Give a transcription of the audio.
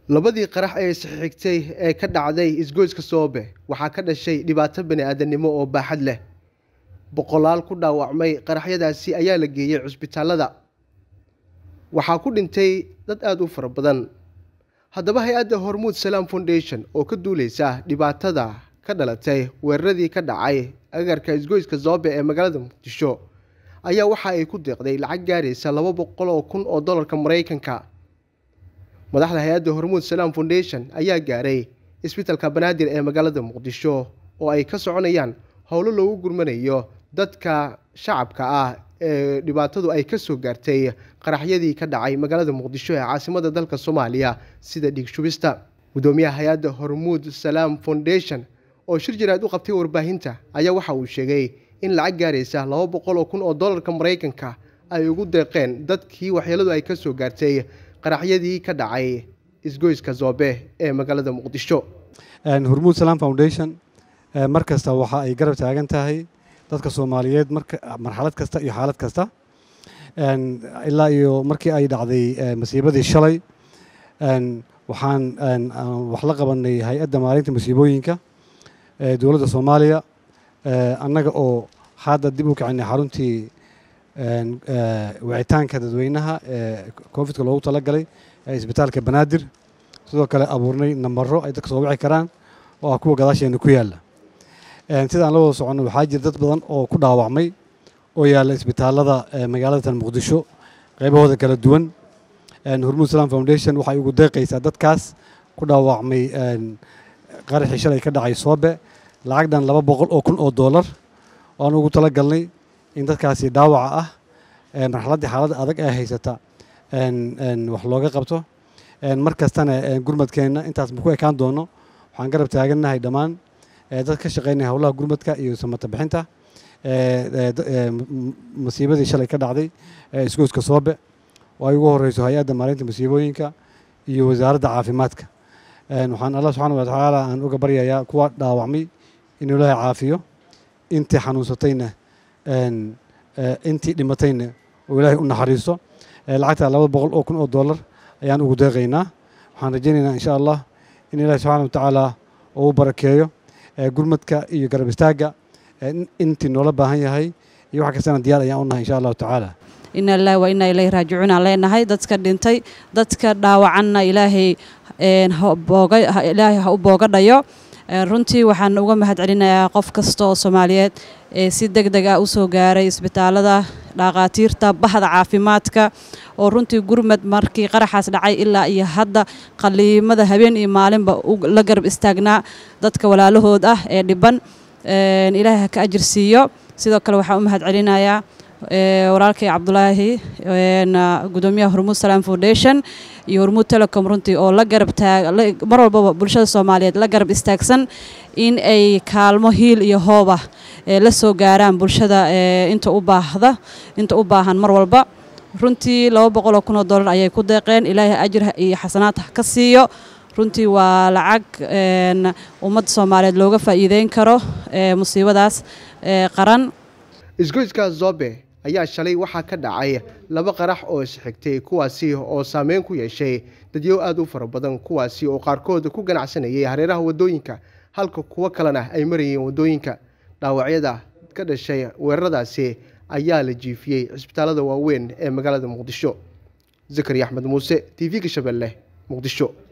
labadii qarax ee isxigtay ee ka dhacday isgoyska soobe waxaa ka dhashay dhibaato bani-aadamnimo oo baaxad leh boqolaal ku dhaawacmay qaraxyadaasi ayaa la geeyey cusbitaalada waxaa ku dhintay dad aada u fara badan haddaba hay-adda hormuud salaam foundation oo ka duuleysa dhibaatada ka dhalatay weeraradii ka dhacay agarka isgoyska zoobe ee magaalada muqdisho ayaa waxa ay ku deeqday lacag gaaraysa laba boqol oo kun oo dollarka maraykanka madaxda hay-adda hormuud salaam foundation ayaa gaaray isbitalka banaadir ee magaalada muqdisho oo ay ka soconayaan howlo loogu gurmanayo dadka shacabka ah ee dhibaatadu ay kasoo gaartay qaraxyadii ka dhacay magaalada muqdisho ee caasimada dalka soomaaliya sida dhiig shubista gudoomiyaha hay-adda hormuud salaam foundation oo shir jiraad u qabtay warbaahinta ayaa waxa uu sheegay in lacag gaaraysa laba boqol oo kun oo dollarka maraykanka ay ugu deeqeen dadkii waxyeeladu ay kasoo gaartay qaraxyadii ka dhacay isgoyska zoobe ee magaalada muqdisho hormuud salaam foundation mar kasta waxa ay garab taagan tahay dadka soomaaliyeed marxalad kasta iyo xaalad kasta ilaa iyo markii ay dhacday masiibadii shalay waxaan wax la qabanay hay-adda maalinta masiibooyinka dowladda soomaaliya annaga oo hadda dib u kicinay xaruntii wicitaanka dadweynaha ee covidka loogu talagalay ee isbitaalka banaadir sidoo kale abuurnay nambaro ay dadka soo wici karaan oo ah kuwa gadaasheena ku yaalla sida aan la wada soconno waxaa jira dad badan oo ku dhaawacmay oo yaalla isbitaalada magaalada muqdisho qaybahooda kala duwan hormuud salaam foundation waxay ugu deeqaysaa dadkaas ku dhaawacmay qaraxii shalay ka dhacay soobe lacag dhan laba boqol oo kun oo dollar waan ugu tala galnay in dadkaasi dhaawaca ah marxaladdii xaaladda adag ee haysata wax looga qabto mar kastana gurmadkeenna intaas ma ku ekaan doono waxaan garab taagannahay dhammaan dad ka shaqeynaya howlaha gurmadka iyo samata bixinta masiibadii shalay ka dhacday isgoyska soobe oo ay ugu horeyso hay-adda maalinta masiibooyinka iyo wasaaradda caafimaadka waxaan allah subxaana wa tacaala aan uga baryayaa kuwa dhaawacmay inuu ilaahay caafiyo intii xanuunsatayna intii dhimatayna oo ilaahay u naxariiso lacagta laba boqol oo kun oo dollar ayaan ugu deeqaynaa waxaan rajaynaynaa insha allah in ilaahay subxaana wa tacaala uu barakeeyo gurmadka iyo garab istaagga intii noola baahan yahay iyo wax kastana diyaar ayaan u nahay insha allahu tacaala ina lilahi wa inaa ilayhi raajicuun aan leenahay dadka dhintay dadka dhaawacanna ilaahay ilaahay ha u boogadhayo runtii waxaan uga mahad celinayaa qof kasta oo soomaaliyeed ee si deg deg ah usoo gaaray isbitaalada dhakhaatiirta bahda caafimaadka oo runtii gurmad markii qaraxaas dhacay ilaa iyo hadda qaliimada habeen iyo maalinba la garab istaagnaa dadka walaalahood ah ee dhiban ilaahay ha ka ajir siiyo sidoo kale waxaan u mahad celinayaa walaalkay cabdulaahi gudoomiyaha hormuud salaam foundation iyo hormuud telecom runtii oo la garab taag mar walbaba bulshada soomaaliyeed la garab istaagsan in ay kaalmo hiil iyo hooba la soo gaaraan bulshada inta u baahda inta u baahan mar walba runtii laba boqoloo kun oo dollar ayay ku deeqeen ilaahay ajir iyo xasanaad ka siiyo runtii waa lacag ummadda soomaaliyeed looga faa'iideyn karo musiibadaas qaran isgoyska zobe ayaa shalay waxaa ka dhacay laba qarax oo isxigtay kuwaasi oo saameyn ku yeeshay dadyow aada u fara badan kuwaasi oo qaarkood ku ganacsanayay hareeraha waddooyinka halka kuwo kalena ay marayeen waddooyinka dhaawacyada ka dhashay weeraradaasi ayaa la jiifiyey cisbitaalada waaweyn ee magaalada muqdisho zakari axmed muuse t v-ga shabeelle muqdisho